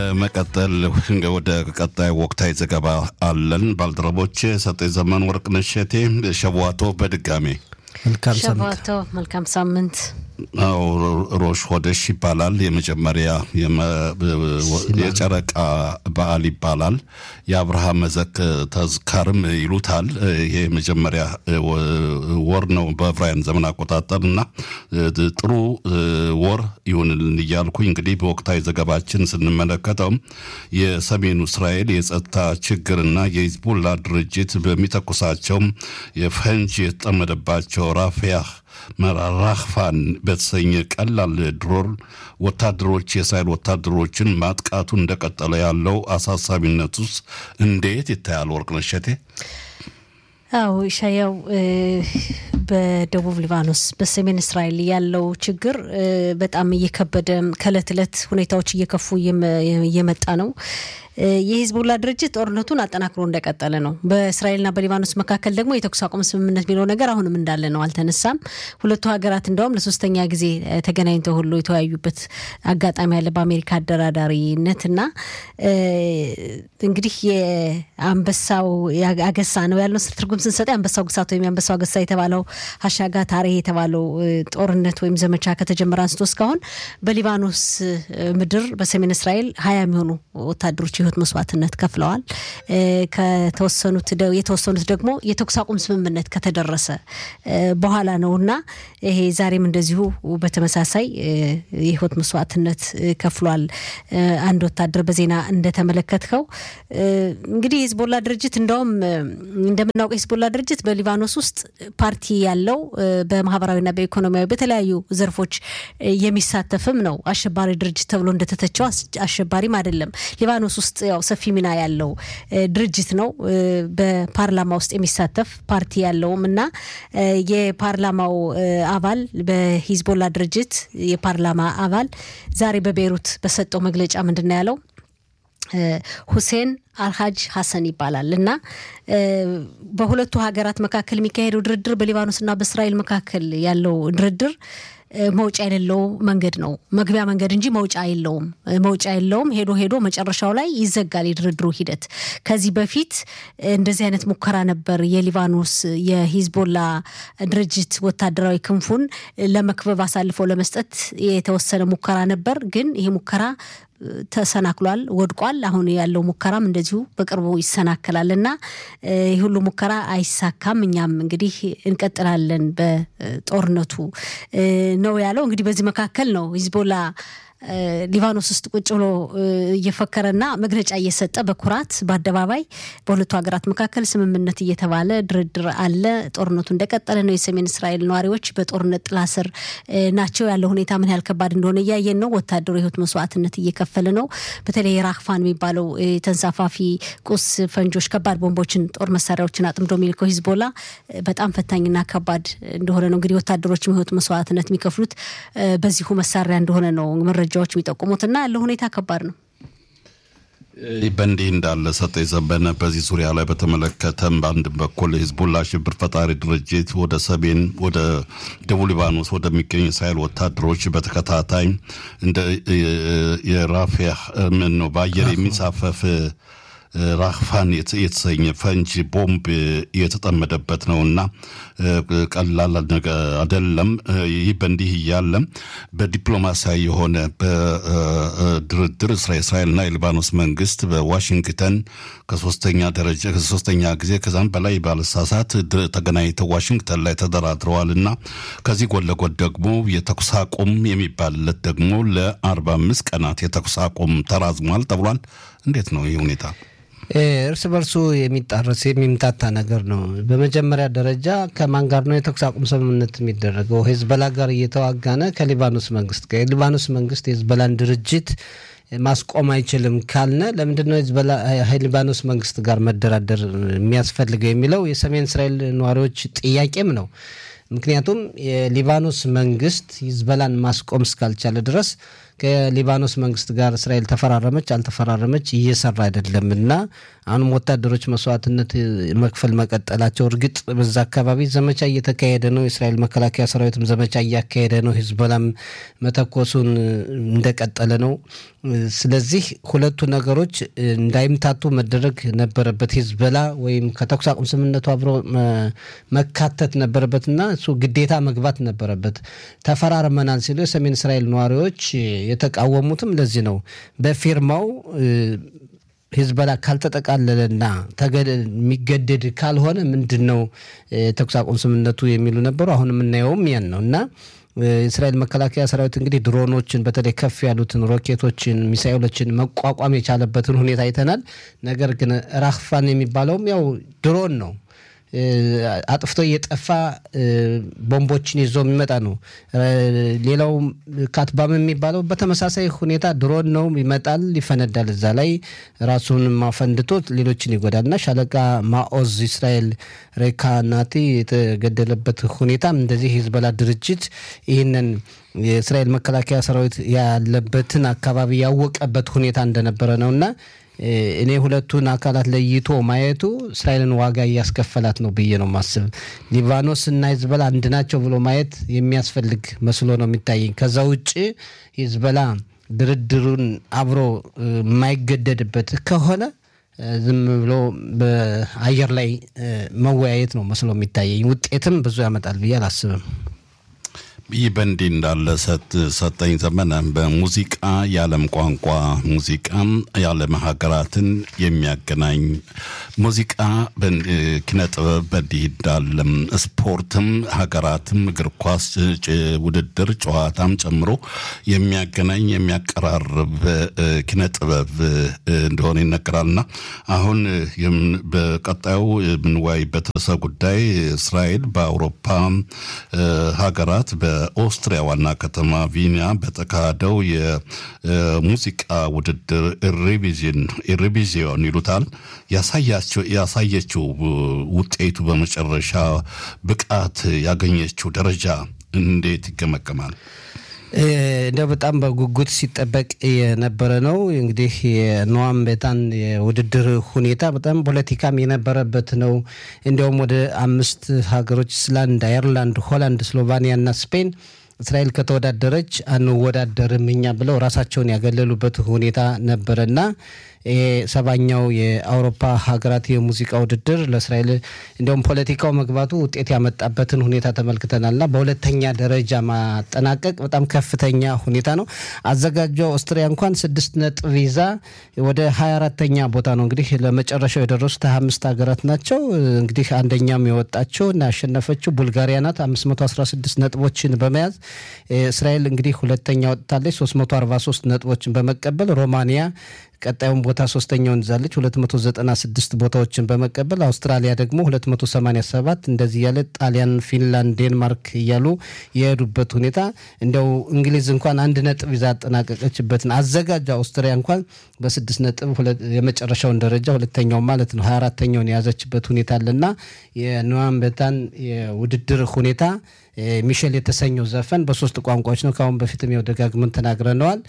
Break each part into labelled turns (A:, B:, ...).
A: በመቀጠል ወደ ቀጣይ ወቅታዊ ዘገባ አለን። ባልደረቦች ሰጠኝ ዘመን ወርቅነሽ እሸቴ ሸዋቶ በድጋሜ
B: መልካም ሳምንት
C: ሸባቶ መልካም ሳምንት።
A: አዎ ሮሽ ሆደሽ ይባላል። የመጀመሪያ የጨረቃ በዓል ይባላል። የአብርሃም መዘክ ተዝካርም ይሉታል። ይሄ የመጀመሪያ ወር ነው በዕብራውያን ዘመን አቆጣጠር እና ጥሩ ወር ይሁንልን እያልኩኝ እንግዲህ በወቅታዊ ዘገባችን ስንመለከተው የሰሜኑ እስራኤል የጸጥታ ችግርና የሂዝቡላ ድርጅት በሚተኩሳቸው የፈንጅ የተጠመደባቸው ራፊያህ መራራህፋን በተሰኘ ቀላል ድሮን ወታደሮች የእስራኤል ወታደሮችን ማጥቃቱ እንደቀጠለ ያለው አሳሳቢነት ውስጥ እንዴት ይታያል? ወርቅነሽ እሸቴ።
C: አዎ ኢሻያው በደቡብ ሊባኖስ በሰሜን እስራኤል ያለው ችግር በጣም እየከበደ ከእለት እለት ሁኔታዎች እየከፉ እየመጣ ነው። የሂዝቡላ ድርጅት ጦርነቱን አጠናክሮ እንደቀጠለ ነው። በእስራኤልና በሊባኖስ መካከል ደግሞ የተኩስ አቁም ስምምነት የሚለው ነገር አሁንም እንዳለ ነው፣ አልተነሳም። ሁለቱ ሀገራት እንደውም ለሶስተኛ ጊዜ ተገናኝተው ሁሉ የተወያዩበት አጋጣሚ ያለ በአሜሪካ አደራዳሪነት እና እንግዲህ የአንበሳው አገሳ ነው ያለው ትርጉም ስንሰጠ የአንበሳው ግሳት ወይም የአንበሳው አገሳ የተባለው ሀሻጋ ታሬ የተባለው ጦርነት ወይም ዘመቻ ከተጀመረ አንስቶ እስካሁን በሊባኖስ ምድር በሰሜን እስራኤል ሀያ የሚሆኑ ወታደሮች የህይወት መስዋዕትነት ከፍለዋል። ከተወሰኑት የተወሰኑት ደግሞ የተኩስ አቁም ስምምነት ከተደረሰ በኋላ ነው እና ይሄ ዛሬም እንደዚሁ በተመሳሳይ የህይወት መስዋዕትነት ከፍሏል። አንድ ወታደር በዜና እንደተመለከትከው እንግዲህ የሂዝቦላ ድርጅት እንደውም እንደምናውቀው የሂዝቦላ ድርጅት በሊባኖስ ውስጥ ፓርቲ ያለው በማህበራዊና በኢኮኖሚያዊ በተለያዩ ዘርፎች የሚሳተፍም ነው። አሸባሪ ድርጅት ተብሎ እንደተተቸው አሸባሪም አይደለም። ሊባኖስ ውስጥ ያው ሰፊ ሚና ያለው ድርጅት ነው። በፓርላማ ውስጥ የሚሳተፍ ፓርቲ ያለውም እና የፓርላማው አባል በሂዝቦላ ድርጅት የፓርላማ አባል ዛሬ በቤይሩት በሰጠው መግለጫ ምንድን ነው ያለው? ሁሴን አልሀጅ ሀሰን ይባላል እና በሁለቱ ሀገራት መካከል የሚካሄደው ድርድር በሊባኖስና በእስራኤል መካከል ያለው ድርድር መውጫ የሌለው መንገድ ነው። መግቢያ መንገድ እንጂ መውጫ የለውም። መውጫ የለውም። ሄዶ ሄዶ መጨረሻው ላይ ይዘጋል የድርድሩ ሂደት። ከዚህ በፊት እንደዚህ አይነት ሙከራ ነበር። የሊባኖስ የሂዝቦላ ድርጅት ወታደራዊ ክንፉን ለመክበብ አሳልፈው ለመስጠት የተወሰነ ሙከራ ነበር። ግን ይሄ ሙከራ ተሰናክሏል፣ ወድቋል። አሁን ያለው ሙከራም እንደዚሁ በቅርቡ ይሰናከላል እና ይህ ሁሉ ሙከራ አይሳካም። እኛም እንግዲህ እንቀጥላለን በጦርነቱ ነው ያለው። እንግዲህ በዚህ መካከል ነው ሂዝቦላ ሊባኖስ ውስጥ ቁጭ ብሎ እየፈከረና መግለጫ እየሰጠ በኩራት በአደባባይ በሁለቱ ሀገራት መካከል ስምምነት እየተባለ ድርድር አለ። ጦርነቱ እንደቀጠለ ነው። የሰሜን እስራኤል ነዋሪዎች በጦርነት ጥላ ስር ናቸው። ያለው ሁኔታ ምን ያህል ከባድ እንደሆነ እያየን ነው። ወታደሩ የህይወት መስዋዕትነት እየከፈለ ነው። በተለይ ራክፋን የሚባለው ተንሳፋፊ ቁስ ፈንጆች፣ ከባድ ቦምቦችን፣ ጦር መሳሪያዎችን አጥምዶ የሚልከው ሂዝቦላ በጣም ፈታኝና ከባድ እንደሆነ ነው እንግዲህ ወታደሮችም የህይወት መስዋዕትነት የሚከፍሉት በዚሁ መሳሪያ እንደሆነ ነው መረጃዎች የሚጠቁሙትና ያለው ሁኔታ ከባድ ነው።
A: በእንዲህ እንዳለ ሰጠኝ ዘበነ በዚህ ዙሪያ ላይ በተመለከተም በአንድ በኩል ሂዝቡላ ሽብር ፈጣሪ ድርጅት ወደ ሰሜን ወደ ደቡብ ሊባኖስ ወደሚገኙ እስራኤል ወታደሮች በተከታታይ እንደ የራፊያ ምን ነው በአየር የሚንሳፈፍ ራክፋን የተሰኘ ፈንጅ ቦምብ የተጠመደበት ነው እና ቀላል አይደለም። ይህ በእንዲህ እያለ በዲፕሎማሲያዊ የሆነ በድርድር እስራኤልና የሊባኖስ መንግስት በዋሽንግተን ከሶስተኛ ደረጃ ከሶስተኛ ጊዜ ከዛም በላይ ባለሳሳት ተገናኝተው ዋሽንግተን ላይ ተደራድረዋል እና ከዚህ ጎን ለጎን ደግሞ የተኩስ አቁም የሚባልለት ደግሞ ለአርባ አምስት ቀናት የተኩስ አቁም ተራዝሟል ተብሏል። እንዴት ነው ይህ ሁኔታ?
B: እርስ በርሱ የሚጣረስ የሚምታታ ነገር ነው። በመጀመሪያ ደረጃ ከማን ጋር ነው የተኩስ አቁም ስምምነት የሚደረገው? ሄዝበላ ጋር እየተዋጋነ ከሊባኖስ መንግስት ጋር የሊባኖስ መንግስት የሄዝበላን ድርጅት ማስቆም አይችልም ካልነ ለምንድን ነው ሊባኖስ መንግስት ጋር መደራደር የሚያስፈልገው የሚለው የሰሜን እስራኤል ነዋሪዎች ጥያቄም ነው። ምክንያቱም የሊባኖስ መንግስት ሂዝበላን ማስቆም እስካልቻለ ድረስ ከሊባኖስ መንግስት ጋር እስራኤል ተፈራረመች አልተፈራረመች እየሰራ አይደለም እና አሁንም ወታደሮች መስዋዕትነት መክፈል መቀጠላቸው እርግጥ በዛ አካባቢ ዘመቻ እየተካሄደ ነው። የእስራኤል መከላከያ ሰራዊትም ዘመቻ እያካሄደ ነው። ሂዝቦላም መተኮሱን እንደቀጠለ ነው። ስለዚህ ሁለቱ ነገሮች እንዳይምታቱ መደረግ ነበረበት። ሂዝቦላ ወይም ከተኩስ አቁም ስምምነቱ አብሮ መካተት ነበረበትና እሱ ግዴታ መግባት ነበረበት። ተፈራርመናል ሲሉ የሰሜን እስራኤል ነዋሪዎች የተቃወሙትም ለዚህ ነው። በፊርማው ሂዝቦላ ካልተጠቃለለና የሚገደድ ካልሆነ ምንድን ነው ተኩስ አቁም ስምምነቱ የሚሉ ነበሩ። አሁን የምናየውም ያን ነው እና የእስራኤል መከላከያ ሰራዊት እንግዲህ ድሮኖችን በተለይ ከፍ ያሉትን ሮኬቶችን፣ ሚሳኤሎችን መቋቋም የቻለበትን ሁኔታ አይተናል። ነገር ግን ራክፋን የሚባለውም ያው ድሮን ነው አጥፍቶ እየጠፋ ቦምቦችን ይዞ የሚመጣ ነው። ሌላው ካትባም የሚባለው በተመሳሳይ ሁኔታ ድሮን ነው፣ ይመጣል፣ ይፈነዳል። እዛ ላይ ራሱን ማፈንድቶ ሌሎችን ይጎዳል እና ሻለቃ ማኦዝ እስራኤል ሬካናቲ የተገደለበት ሁኔታም እንደዚህ ሂዝቦላ ድርጅት ይህንን የእስራኤል መከላከያ ሰራዊት ያለበትን አካባቢ ያወቀበት ሁኔታ እንደነበረ ነው እና እኔ ሁለቱን አካላት ለይቶ ማየቱ እስራኤልን ዋጋ እያስከፈላት ነው ብዬ ነው ማስብ። ሊባኖስ እና ሂዝቦላ አንድ ናቸው ብሎ ማየት የሚያስፈልግ መስሎ ነው የሚታየኝ። ከዛ ውጭ ሂዝቦላ ድርድሩን አብሮ የማይገደድበት ከሆነ ዝም ብሎ በአየር ላይ መወያየት ነው መስሎ የሚታየኝ። ውጤትም ብዙ ያመጣል ብዬ አላስብም።
A: ይህ በእንዲህ እንዳለ ሰጠኝ ዘመነ በሙዚቃ የዓለም ቋንቋ ሙዚቃ የዓለም ሀገራትን የሚያገናኝ ሙዚቃ ኪነ ጥበብ በእንዲህ እንዳለም ስፖርትም ሀገራትም እግር ኳስ ውድድር ጨዋታም ጨምሮ የሚያገናኝ የሚያቀራርብ ኪነ ጥበብ እንደሆነ ይነገራልና አሁን በቀጣዩ የምንወያይበት ርዕሰ ጉዳይ እስራኤል በአውሮፓ ሀገራት በኦስትሪያ ዋና ከተማ ቪኒያ በተካሄደው የሙዚቃ ውድድር ኢሬቪዥን ኢሬቪዥን ይሉታል ያሳየችው ውጤቱ በመጨረሻ ብቃት ያገኘችው ደረጃ እንዴት ይገመገማል?
B: እንደው በጣም በጉጉት ሲጠበቅ የነበረ ነው። እንግዲህ የኖዋም ቤታን የውድድር ሁኔታ በጣም ፖለቲካም የነበረበት ነው። እንዲያውም ወደ አምስት ሀገሮች እስላንድ፣ አየርላንድ፣ ሆላንድ፣ ስሎቫኒያ እና ስፔን እስራኤል ከተወዳደረች አንወዳደርም እኛ ብለው ራሳቸውን ያገለሉበት ሁኔታ ነበረና ይሄ ሰባኛው የአውሮፓ ሀገራት የሙዚቃ ውድድር ለእስራኤል እንዲሁም ፖለቲካው መግባቱ ውጤት ያመጣበትን ሁኔታ ተመልክተናልና በሁለተኛ ደረጃ ማጠናቀቅ በጣም ከፍተኛ ሁኔታ ነው። አዘጋጇ ኦስትሪያ እንኳን ስድስት ነጥብ ይዛ ወደ ሀያ አራተኛ ቦታ ነው እንግዲህ ለመጨረሻው የደረሱት ሀያ አምስት ሀገራት ናቸው። እንግዲህ አንደኛም የወጣቸው እና ያሸነፈችው ቡልጋሪያ ናት አምስት መቶ አስራ ስድስት ነጥቦችን በመያዝ እስራኤል እንግዲህ ሁለተኛ ወጥታለች ሶስት መቶ አርባ ሶስት ነጥቦችን በመቀበል ሮማኒያ ቀጣዩን ቦታ ሶስተኛውን ይዛለች 296 ቦታዎችን በመቀበል አውስትራሊያ ደግሞ 287 እንደዚህ ያለ ጣሊያን፣ ፊንላንድ፣ ዴንማርክ እያሉ የሄዱበት ሁኔታ እንዲያው እንግሊዝ እንኳን አንድ ነጥብ ይዛ አጠናቀቀችበትን አዘጋጅ አውስትሪያ እንኳን በስድስት ነጥብ የመጨረሻውን ደረጃ ሁለተኛው ማለት ነው 24ተኛውን የያዘችበት ሁኔታ አለና የኖዋም ቤታን የውድድር ሁኔታ ሚሼል የተሰኘው ዘፈን በሶስት ቋንቋዎች ነው። ከአሁን በፊትም ያው ደጋግመን ተናግረነዋል።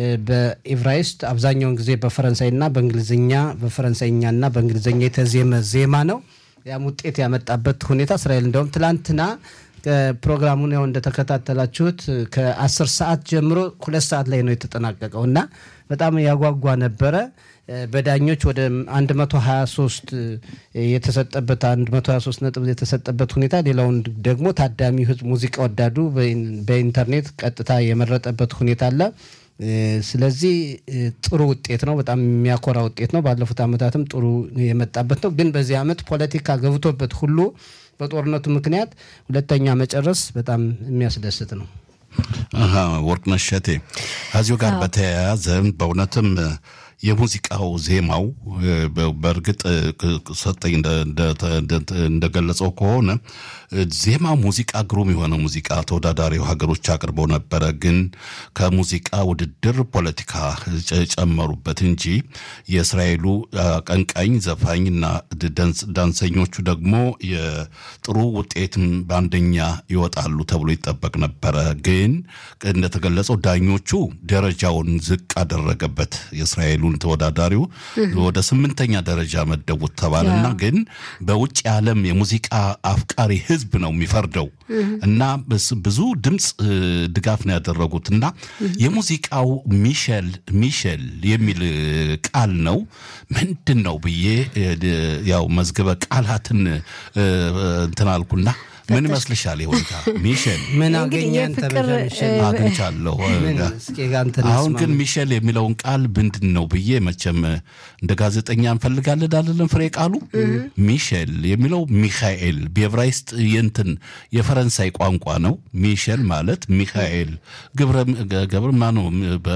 B: በኢብራይስጥ አብዛኛውን ጊዜ በፈረንሳይና በእንግሊዝኛ በፈረንሳይኛና በእንግሊዝኛ የተዜመ ዜማ ነው። ያም ውጤት ያመጣበት ሁኔታ እስራኤል እንደውም ትላንትና ፕሮግራሙን ያው እንደተከታተላችሁት ከአስር ሰዓት ጀምሮ ሁለት ሰዓት ላይ ነው የተጠናቀቀው እና በጣም ያጓጓ ነበረ። በዳኞች ወደ 123 የተሰጠበት 123 ነጥብ የተሰጠበት ሁኔታ፣ ሌላውን ደግሞ ታዳሚው ሕዝብ ሙዚቃ ወዳዱ በኢንተርኔት ቀጥታ የመረጠበት ሁኔታ አለ። ስለዚህ ጥሩ ውጤት ነው። በጣም የሚያኮራ ውጤት ነው። ባለፉት ዓመታትም ጥሩ የመጣበት ነው። ግን በዚህ ዓመት ፖለቲካ ገብቶበት ሁሉ በጦርነቱ ምክንያት ሁለተኛ መጨረስ በጣም የሚያስደስት ነው።
A: ወርቅነሽ እሸቴ ከዚሁ ጋር በተያያዘ በእውነትም የሙዚቃው ዜማው በእርግጥ ሰጠኝ እንደገለጸው ከሆነ ዜማ ሙዚቃ ግሩም የሆነ ሙዚቃ ተወዳዳሪ ሀገሮች አቅርበው ነበረ። ግን ከሙዚቃ ውድድር ፖለቲካ ጨመሩበት እንጂ የእስራኤሉ አቀንቃኝ ዘፋኝና ዳንሰኞቹ ደግሞ የጥሩ ውጤትም በአንደኛ ይወጣሉ ተብሎ ይጠበቅ ነበረ። ግን እንደተገለጸው ዳኞቹ ደረጃውን ዝቅ አደረገበት። የእስራኤሉን ተወዳዳሪው ወደ ስምንተኛ ደረጃ መደቡት ተባለና ግን በውጭ ዓለም የሙዚቃ አፍቃሪ ሕዝብ ነው የሚፈርደው እና ብዙ ድምፅ ድጋፍ ነው ያደረጉት እና የሙዚቃው ሚሸል ሚሸል የሚል ቃል ነው ምንድን ነው ብዬ ያው መዝገበ ቃላትን እንትን አልኩና ምን ይመስልሻል? ይሁንታ ሚሸል
B: ምን አገኘ አንተ ሚሸል
A: አግኝቻለሁ። አሁን ግን ሚሸል የሚለውን ቃል ምንድን ነው ብዬ መቼም እንደ ጋዜጠኛ እንፈልጋለን አይደለም። ፍሬ ቃሉ ሚሸል የሚለው ሚካኤል በዕብራይስጥ የእንትን የፈረንሳይ ቋንቋ ነው። ሚሸል ማለት ሚካኤል ገብረ ማነው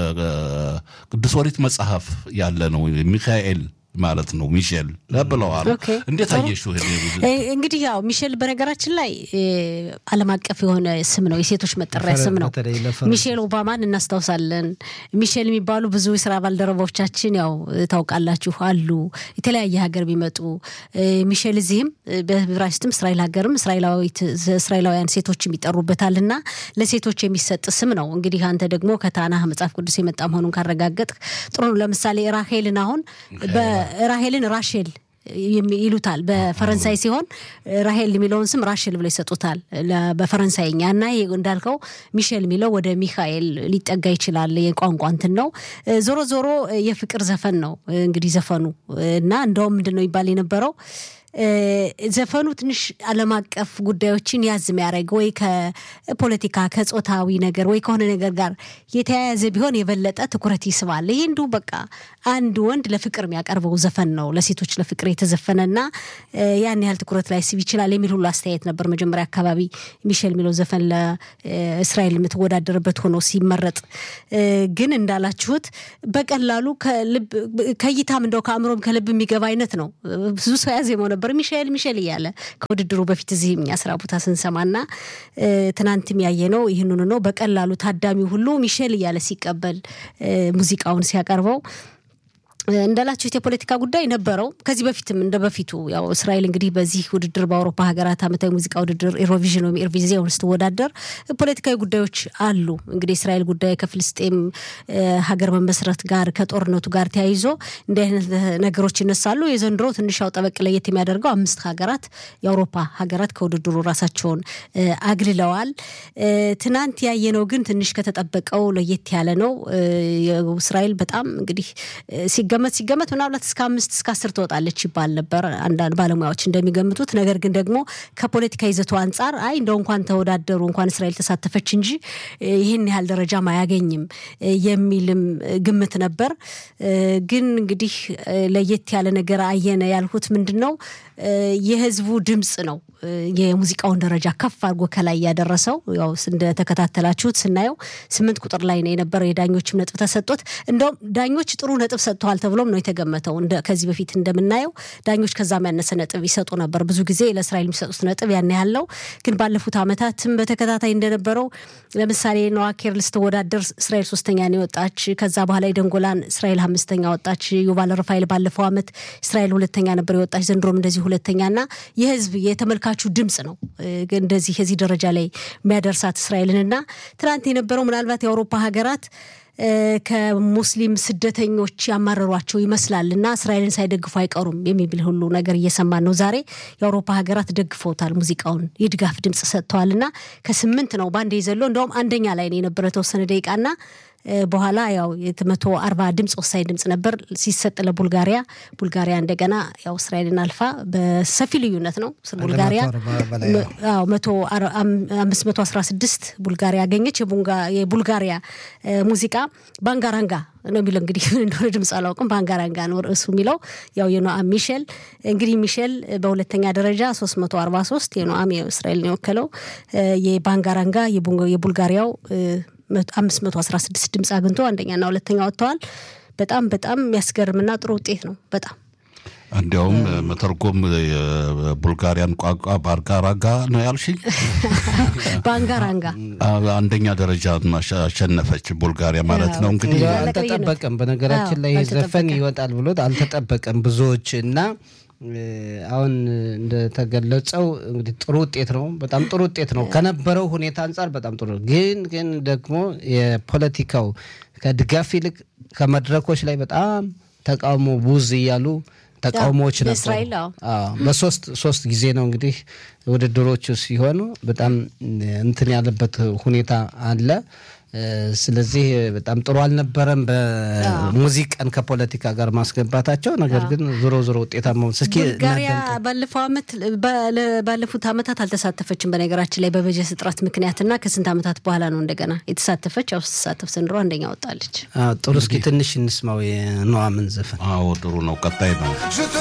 A: በቅዱስ ኦሪት መጽሐፍ ያለ ነው ሚካኤል ማለት ነው። ሚሼል ብለዋል። እንዴት አየሽው?
C: እንግዲህ ያው ሚሼል በነገራችን ላይ ዓለም አቀፍ የሆነ ስም ነው፣ የሴቶች መጠሪያ ስም ነው። ሚሼል ኦባማን እናስታውሳለን። ሚሼል የሚባሉ ብዙ የስራ ባልደረቦቻችን ያው ታውቃላችሁ አሉ፣ የተለያየ ሀገር ቢመጡ ሚሼል እዚህም በዕብራይስጥም እስራኤል ሀገርም እስራኤላውያን ሴቶችም ይጠሩበታል እና ለሴቶች የሚሰጥ ስም ነው። እንግዲህ አንተ ደግሞ ከታናህ መጽሐፍ ቅዱስ የመጣ መሆኑን ካረጋገጥ ጥሩ ነው። ለምሳሌ ራሄልን አሁን ራሄልን ራሼል ይሉታል በፈረንሳይ ሲሆን ራሄል የሚለውን ስም ራሼል ብለው ይሰጡታል በፈረንሳይኛ እና እንዳልከው ሚሼል የሚለው ወደ ሚካኤል ሊጠጋ ይችላል። የቋንቋ እንትን ነው። ዞሮ ዞሮ የፍቅር ዘፈን ነው እንግዲህ ዘፈኑ እና እንደውም ምንድን ነው ይባል የነበረው ዘፈኑ ትንሽ ዓለም አቀፍ ጉዳዮችን ያዝ የሚያደርግ ወይ ከፖለቲካ ከጾታዊ ነገር ወይ ከሆነ ነገር ጋር የተያያዘ ቢሆን የበለጠ ትኩረት ይስባል። ይህ እንዲሁ በቃ አንድ ወንድ ለፍቅር የሚያቀርበው ዘፈን ነው፣ ለሴቶች ለፍቅር የተዘፈነና ያን ያህል ትኩረት ላይ ስብ ይችላል የሚል ሁሉ አስተያየት ነበር። መጀመሪያ አካባቢ ሚሼል የሚለው ዘፈን ለእስራኤል የምትወዳደርበት ሆኖ ሲመረጥ፣ ግን እንዳላችሁት በቀላሉ ከእይታም እንደው ከአእምሮም ከልብ የሚገባ አይነት ነው። ብዙ ሰው ያዜመው ነበር ሚሼል ሚሼል እያለ ከውድድሩ በፊት እዚህ እኛ ስራ ቦታ ስንሰማና ትናንትም ያየነው ይህንኑ ነው። በቀላሉ ታዳሚው ሁሉ ሚሼል እያለ ሲቀበል ሙዚቃውን ሲያቀርበው እንዳላችሁት የፖለቲካ ጉዳይ ነበረው። ከዚህ በፊትም እንደ በፊቱ ያው እስራኤል እንግዲህ በዚህ ውድድር በአውሮፓ ሀገራት ዓመታዊ ሙዚቃ ውድድር ኤሮቪዥን ወይም ኤርቪዚዮን ስትወዳደር ፖለቲካዊ ጉዳዮች አሉ። እንግዲህ የእስራኤል ጉዳይ ከፍልስጤም ሀገር መመስረት ጋር ከጦርነቱ ጋር ተያይዞ እንዲህ አይነት ነገሮች ይነሳሉ። የዘንድሮ ትንሽ ያው ጠበቅ ለየት የሚያደርገው አምስት ሀገራት የአውሮፓ ሀገራት ከውድድሩ ራሳቸውን አግልለዋል። ትናንት ያየነው ግን ትንሽ ከተጠበቀው ለየት ያለ ነው። እስራኤል በጣም እንግዲህ ሲገመት ሲገመት ምናልባት እስከ አምስት እስከ አስር ትወጣለች ይባል ነበር አንዳንድ ባለሙያዎች እንደሚገምቱት። ነገር ግን ደግሞ ከፖለቲካ ይዘቱ አንጻር አይ እንደው እንኳን ተወዳደሩ እንኳን እስራኤል ተሳተፈች እንጂ ይህን ያህል ደረጃም አያገኝም የሚልም ግምት ነበር። ግን እንግዲህ ለየት ያለ ነገር አየነ ያልሁት ምንድን ነው የህዝቡ ድምፅ ነው የሙዚቃውን ደረጃ ከፍ አድርጎ ከላይ ያደረሰው። ያው እንደተከታተላችሁት ስናየው ስምንት ቁጥር ላይ ነው የነበረው። የዳኞችም ነጥብ ተሰጥቶት እንደውም ዳኞች ጥሩ ነጥብ ሰጥተዋል ተብሎም ነው የተገመተው። ከዚህ በፊት እንደምናየው ዳኞች ከዛም ያነሰ ነጥብ ይሰጡ ነበር። ብዙ ጊዜ ለእስራኤል የሚሰጡት ነጥብ ያን ያለው ግን ባለፉት ዓመታትም በተከታታይ እንደነበረው ለምሳሌ ነዋ ኬርል ስትወዳደር እስራኤል ሶስተኛ ነው የወጣች። ከዛ በኋላ የደንጎላን እስራኤል አምስተኛ ወጣች። ዩቫል ረፋኤል ባለፈው ዓመት እስራኤል ሁለተኛ ነበር የወጣች። ዘንድሮም እንደዚህ ሁለተኛና የህዝብ የተመልካቹ ድምፅ ነው እንደዚህ የዚህ ደረጃ ላይ የሚያደርሳት እስራኤልንና ትናንት የነበረው ምናልባት የአውሮፓ ሀገራት ከሙስሊም ስደተኞች ያማረሯቸው ይመስላል እና እስራኤልን ሳይደግፉ አይቀሩም የሚብል ሁሉ ነገር እየሰማን ነው። ዛሬ የአውሮፓ ሀገራት ደግፈውታል፣ ሙዚቃውን የድጋፍ ድምፅ ሰጥተዋል እና ከስምንት ነው በአንድ የዘሎ እንደውም አንደኛ ላይ ነው የነበረ ተወሰነ ደቂቃና በኋላ ያው መቶ አርባ ድምፅ ወሳኝ ድምፅ ነበር ሲሰጥ ለቡልጋሪያ። ቡልጋሪያ እንደገና ያው እስራኤልን አልፋ በሰፊ ልዩነት ነው ቡልጋሪያ መቶ አምስት መቶ አስራ ስድስት ቡልጋሪያ አገኘች። የቡልጋሪያ ሙዚቃ ባንጋራንጋ ነው የሚለው እንግዲህ ምን እንደሆነ ድምፅ አላውቅም። ባንጋራንጋ ነው ርዕሱ የሚለው ያው የኖአም ሚሼል እንግዲህ ሚሼል በሁለተኛ ደረጃ ሶስት መቶ አርባ ሶስት የኖአም እስራኤልን የወከለው የባንጋራንጋ የቡልጋሪያው አምስት መቶ አስራ ስድስት ድምፅ አግኝቶ አንደኛና ሁለተኛ ወጥተዋል። በጣም በጣም የሚያስገርምና ጥሩ ውጤት ነው። በጣም
A: እንዲያውም መተርጎም የቡልጋሪያን ቋንቋ በአርጋራጋ ነው ያልሽኝ።
C: በአንጋራንጋ
A: አንደኛ ደረጃ አሸነፈች ቡልጋሪያ ማለት ነው እንግዲህ
B: እንዲያው አልተጠበቀም። በነገራችን ላይ
C: አዎ፣
B: ዘፈን
C: አልተጠበቀም።
B: ይወጣል ብሎት አልተጠበቀም ብዙዎች እና እ፣ አሁን እንደተገለጸው እንግዲህ ጥሩ ውጤት ነው። በጣም ጥሩ ውጤት ነው ከነበረው ሁኔታ አንጻር በጣም ጥሩ ነው። ግን ግን ደግሞ የፖለቲካው ከድጋፍ ይልቅ ከመድረኮች ላይ በጣም ተቃውሞ ቡዝ እያሉ ተቃውሞዎች ነበሩ።
C: በእስራኤል አዎ።
B: አዎ በሶስት ሶስት ጊዜ ነው እንግዲህ ውድድሮቹ ሲሆኑ በጣም እንትን ያለበት ሁኔታ አለ። እ፣ ስለዚህ በጣም ጥሩ አልነበረም በሙዚቃን ከፖለቲካ ጋር ማስገባታቸው። ነገር ግን ዞሮ ዞሮ ውጤታማ ሆኑ። እስኪ
C: ቡልጋሪያ
B: እናዳምጥ።
C: ባለፈው አመት ባለ- ባለፉት አመታት አልተሳተፈችም። በነገራችን ላይ በበጀት እጥረት ምክንያትና ከስንት አመታት በኋላ ነው እንደገና የተሳተፈች። ያው ስትሳተፍ ዘንድሮ አንደኛ ወጣለች።
B: አዎ፣ ጥሩ እስኪ ትንሽ እንስማው የነዋምን ዘፈን
A: አዎ ጥሩ ነው። ቀጣይ ነው።
D: Je te